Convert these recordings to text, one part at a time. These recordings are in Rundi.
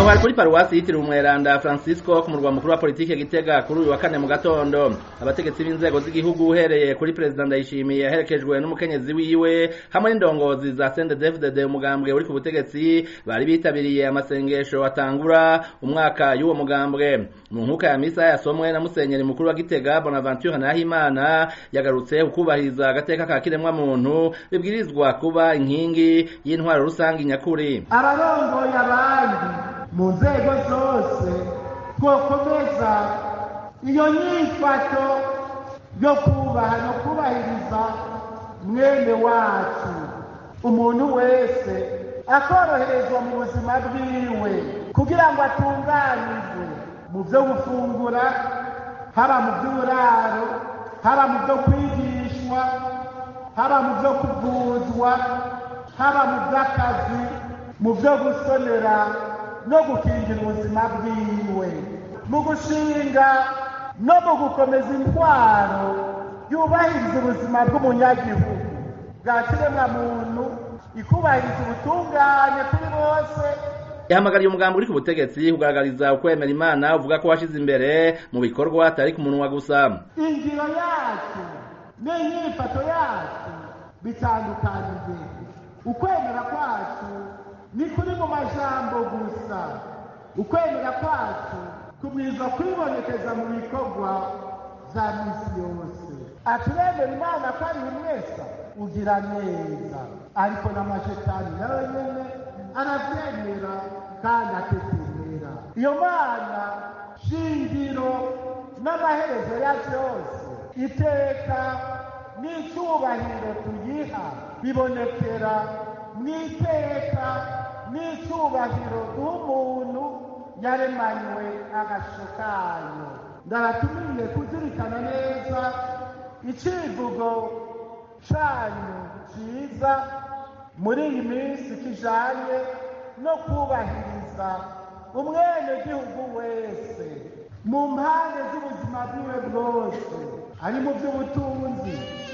aho hari kuri paruwasi yitiriwe umweranda francisco ku murwa mukuru wa politike gitega kuri uyu wa kane mu gatondo abategetsi b'inzego z'igihugu uhereye kuri perezida ndayishimiye aherekejwe n'umukenyezi wiwe hamwe n'indongozi za sendedefdede umugambwe uri ku butegetsi bari bitabiriye amasengesho atangura umwaka y'uwo mugambwe mu nkuka ya misa yasomwe na musenyeri mukuru wa gitega bonaventure nahimana yagarutse ukubahiriza agateka ka kiremwa muntu bibwirizwa kuba inkingi y'intwaro rusange nyakuri abarongoye abandi mu nzego zose twokomeza iyo nyifato yo kubaha no kubahiriza mwene wacu umuntu wese akoroherezwa mu buzima bwiwe kugira ngo atunganirwe mu byo gufungura haba mu by'uburaro haba mu byo kwigishwa haba mu byo kuvuzwa haba mu by'akazi mu byo gusonera no gukingira ubuzima bwiwe mu gushinga no mu gukomeza intwaro yubahiriza ubuzima bw'umunyagihugu bwa kiremwamuntu ikubahiriza ubutungane kuri bose yahamagariye umugambi uri ku butegetsi kugaragariza ukwemera imana uvuga ko washize imbere mu bikorwa atari ku munwa gusa ingiro yacu n'inyifato yacu bitandukanije ukwemera kwacu ni kuri mu majambo gusa ukwemera kwacu kubwirizwa kwibonekeza mu bikorwa bya misi yose aturemera imana ko ari umwesa ugira neza ariko n'amashetani nawe nyene aravyemera kandi atetemera iyo mana shingiro n'amaherezo ya vyose iteka n'icyubahiro tuyiha bibonekera mw'iteka n'icyubahiro duha yaremanywe agasho kayo ndaratumiriye kuzirikana neza icivugo canyu ciza muri iyi minsi kijanye no kubahiriza umwenegihugu wese mu mpande z'ubuzima bwiwe bwose ari mu by'ubutunzi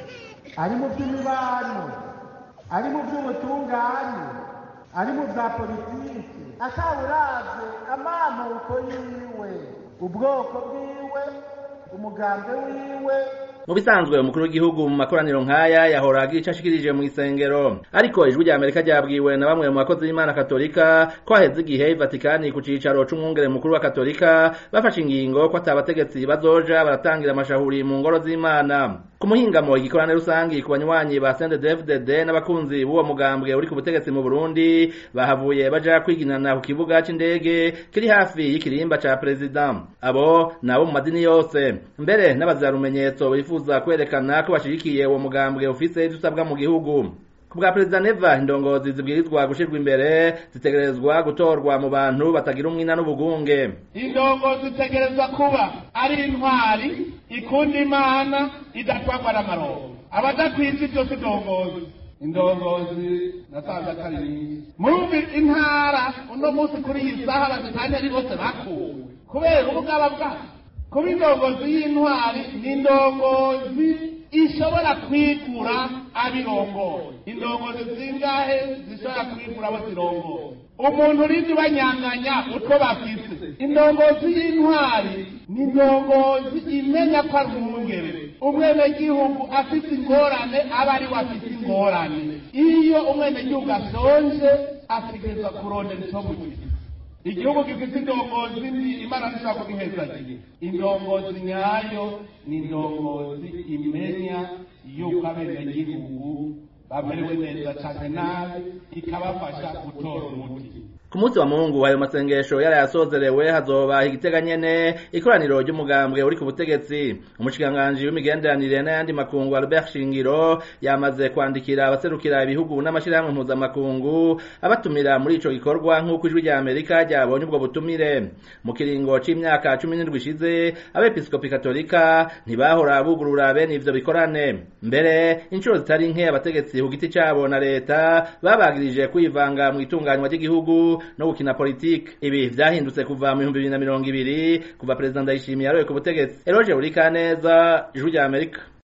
ari mu by'imibano ari mu by'ubutungane ari mu bya politiki atawuravye amamuko yiwe ubwoko bwiwe umugambi wiwe mu bisanzwe umukuru w'igihugu mu makoraniro nk'aya yahora agira ico ashikirije mu isengero ariko ijwi rya amerika ryabwiwe na bamwe mu bakozi b'imana katolika ko haheze igihe ivatikani ku cicaro c'umwungere mukuru wa katolika bafashe ingingo ko atabategetsi bazoja baratangira amashahuri mu ngoro z'imana ku muhingamo igikorane rusangi ku banywanyi ba sendedefdd n'abakunzi b'uwo mugambwe uri ku butegetsi mu burundi bahavuye baja kwiginana ku kibuga c'indege kiri hafi y'ikirimba ca perezida abo ni abo mu madini yose mbere n'abazarumenyetso bifuza kwerekana ko bashigikiye uwo mugambwe ufise ivyo usabwa mu gihugu ku bwa perezida neva indongozi zibwirizwa gushirwa imbere zitegerezwa gutorwa mu bantu batagira umwina n'ubugunge indongozi zitegerezwa kuba ari intwari ikunda imana idatwagwa n'amarongo abadakwiza ibyo si indongozi indongozi nasanze atari nyinshi murumva intara uno munsi kuri iyi saha abazitani ari bose bakuwe kubera ubugaba bwabo kuba indongozi y'intwari ni indongozi ishobora kwigura abirongoye indongozi zingahe zishobora kwigura abo zirongoye umuntu urindi banyanganya utwo bafise indongozi y'intwari ni indongozi imenya ko ari umwungere umwenegihugu afite ingorane aba ari we afite ingorane iyo umwenegihugu ashonje ategerezwa kurondera icyo mugihe igihugu gifite indongozi mbi imana ntishobora kugihezagiye indongozi nyayo ni indongozi imenya yuko abenegihugu bamerewe neza cyane nabi ikabafasha gutora umuti ku munsi wa mungu ayo masengesho yarayasozerewe hazoba igitega nyene ikoraniro ry'umugambwe uri ku butegetsi umushikiranganji w'imigenderanire n'ayandi makungu Albert Shingiro yamaze kwandikira abaserukira ibihugu n'amashirahamwe mpuzamakungu abatumira muri ico gikorwa nk'uko ijwi rya Amerika ryabonye ubwo butumire mu kiringo c'imyaka cumi n'indwi ishize abepiskopi katolika ntibahora bugurura bene ivyo bikorane mbere inshuro zitari nke abategetsi ku giti cabo na leta babagirije kwivanga mu itunganywa ry'igihugu no gukina politiki ibi vyahindutse kuva mu bihumbi bibiri na mirongo ibiri kuva perezida ndayishimiye yaroye ku butegetsi eroje buri kaneza ijwi rya amerika